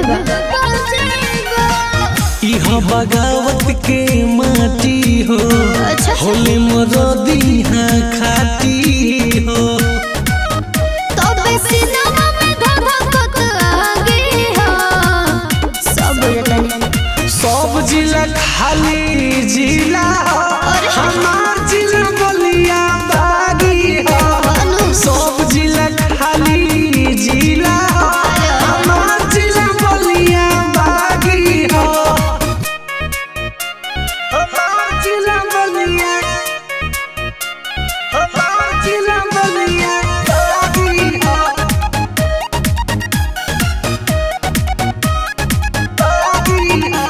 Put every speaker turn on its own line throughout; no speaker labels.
इह बगावत के माटी हो
अच्छा।
होले मरदी हाँ खाटी हो
तबे सिनेमा में धधकत आगे हो सब बुझतनी
सब जिला खाली जिला हो
अरे।
हमार जिला बलिया बागी हो
अनु
सब जिला खाली जिला हो हमार जिला बलिया बागी हो हमार जिला बलिया हमार जिला बलिया बागी हो बागी हो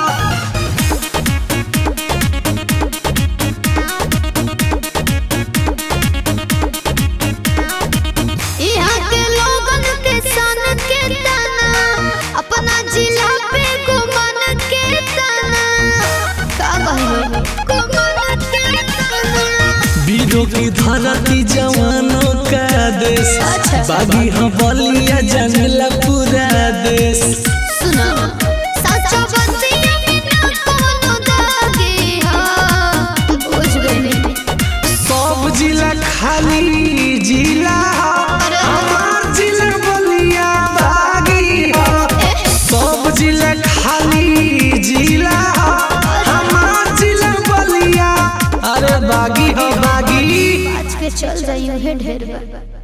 यहाँ के लोगन के सन के तना अपना जिला पे गुमान के तना का कहलो गुमान के तना
वीरों की धरती जवानों का देश
अच्छा।
बागी हाँ बलिया जनला पूरा देश
सुनो सच्चा बतिया में ना कोनो दागे हो बुझ गए
सब जिला खाली जिला हो,
अरे।
हमार जिला बलिया बागी हो सब जिला खाली जिला हो, हमार जिला बलिया अरे बागी हो बागी
आज के चल जाइयो हे ढेर बा